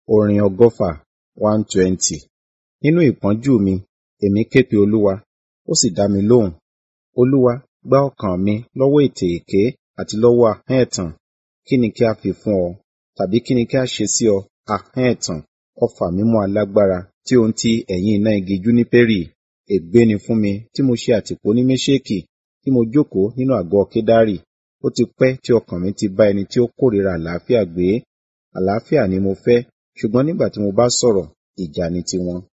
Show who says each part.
Speaker 1: Orin ọgọ́fà one twenty. Nínú ìpọ́njú mi, èmi ké pe Olúwa, ó sì dá mi lóhùn. Olúwa, gbá ọkàn mi lọ́wọ́ ètè èké àti lọ́wọ́ ahọ́n ẹ̀tàn. Kí ni kí a fi fún ọ? Tàbí kí ni kí a ṣe sí ọ, ahọ́n ẹ̀tàn? Ọfà mímú alágbára tí ó ń ti ẹ̀yìn iná igi júnípérì. Ègbé ni fún mi tí mo ṣe àtìpó ní Méṣèkì, tí mo jókòó nínú àgọ́ Kédárì. Ó ti pẹ́ tí ọkàn mi ti bá ẹni tí ó kórìíra àlàáfíà gbé. Àlàáfíà ni mo fẹ́, ṣùgbọ́n nígbà tí mo bá sọ̀rọ̀, ìjà ni tiwọn.